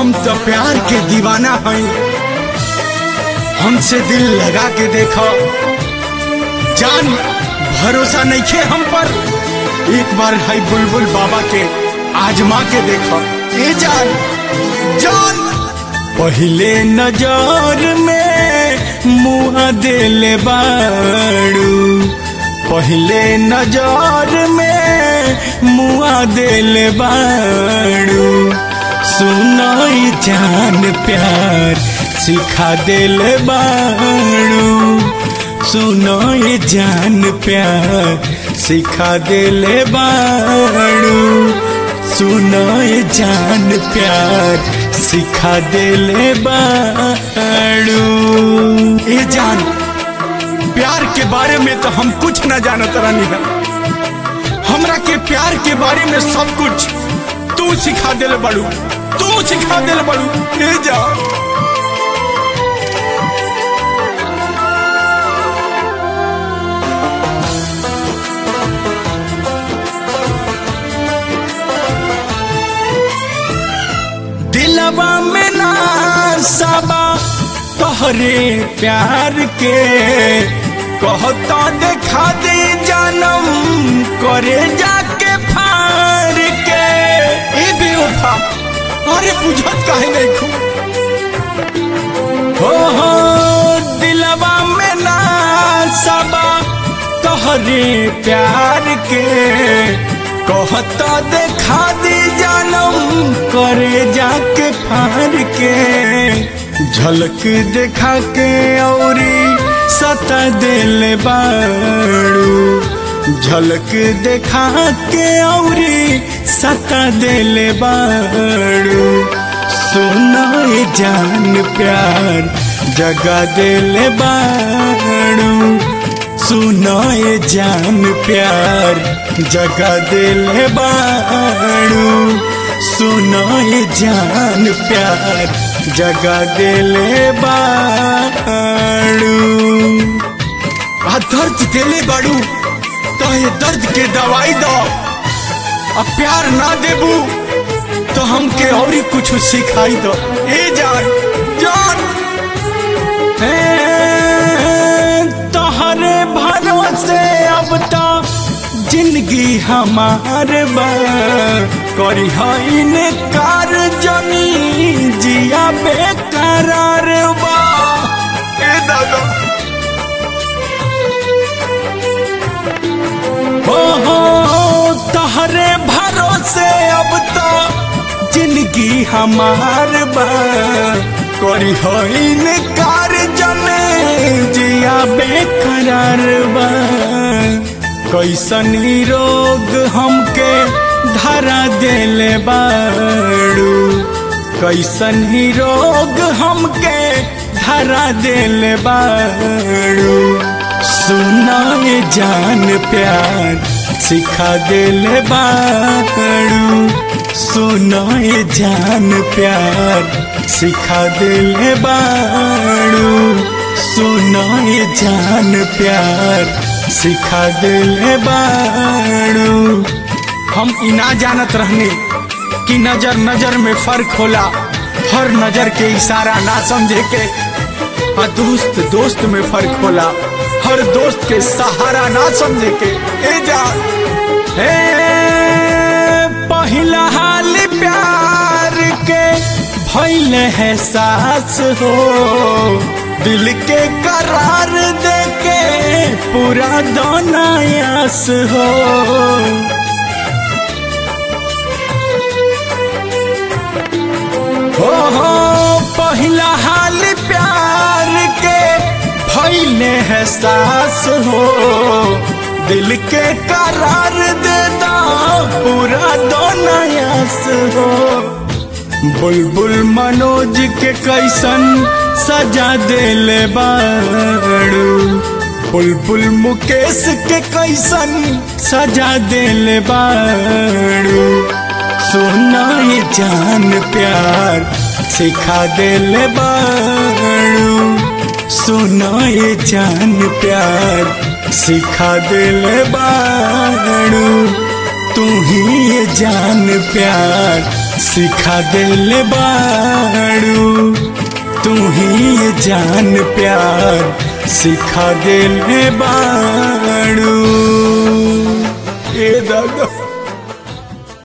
हम तो प्यार के दीवाना हई हमसे दिल लगा के देखो जान भरोसा नहीं खे हम पर एक बार है बुलबुल बाबा के आजमा के देखो ए जान जान पहले नजर में मुआ दिल बाड़ू पहले नजर में मुआ दिल बाड़ू सुनाई जान प्यार सिखा दिल बाड़ू सुनाई जान प्यार सिखा दिल बाड़ू सुनाई जान प्यार सिखा दिल बाड़ू ए जान प्यार के बारे में तो हम कुछ न जानत रहनी है हमरा के प्यार के बारे में सब कुछ तू सिखा दिल बड़ू तू सिखा दिल बड़ू ले जा दिलवा में ना सबा तोहरे प्यार के कहता देखा दे जानम करे जाके फार के ए बेवफा अरे बुझत काहे नहीं खू हो हो दिलवा में ना सबा तोहरे प्यार के कहता देखा दी जानम करे जाके फार के झलक देखा के औरी सता दिल बाड़ू झलक देखा के औरी सता दिल बाड़ू सुनाए जान प्यार जगा दिल बाड़ू सुनाए जान प्यार जगा दिल बाड़ू सुनाए जान प्यार जगा दिल बाड़ू आ दर्द दिले बाड़ू तो ये दर्द के दवाई दो अब प्यार ना देबू तो हमके और ही कुछ सिखाई दो ए जान जान तोहरे भरोसे अब तो जिंदगी हमार बा करी है कार जमी जिया बेकरार बा ए दादा हो हो तोहरे भरोसे अब तो जिंदगी हमार बा करी है कार जमे जिया बेकरार बा कैसन रोग हमके धरा दिल बाड़ू कैसन रोग हमके धरा दिल बाड़ू सुनाए जान प्यार सिखा दिल बाड़ू सुनाए जान प्यार सिखा दिल बाड़ू सुनाए जान प्यार सिखा दिल बाड़ू हम इना जानत रहने कि नजर नजर में फर्क होला हर नजर के इशारा ना समझे के आ दोस्त दोस्त में फर्क होला हर दोस्त के सहारा ना समझे के ए जा ए पहला हाल प्यार के भइल है सास हो दिल के करार दे के पूरा दोनायास हो हो हो पहला हाल प्यार के भइले है सास हो दिल के करार दे दो पूरा दोनायास हो बुलबुल मनोज के कैसन सजा दिल बाड़ू बुलबुल मुकेश के कैसन सजा दिल बाड़ू सुनाई जान प्यार सिखा दिल बाड़ू सुनाई जान प्यार सिखा दिल बाड़ू तू ही ये जान प्यार सिखा दिल बाड़ू तू ही ये जान प्यार सिखा दिल बाड़ू ए दादा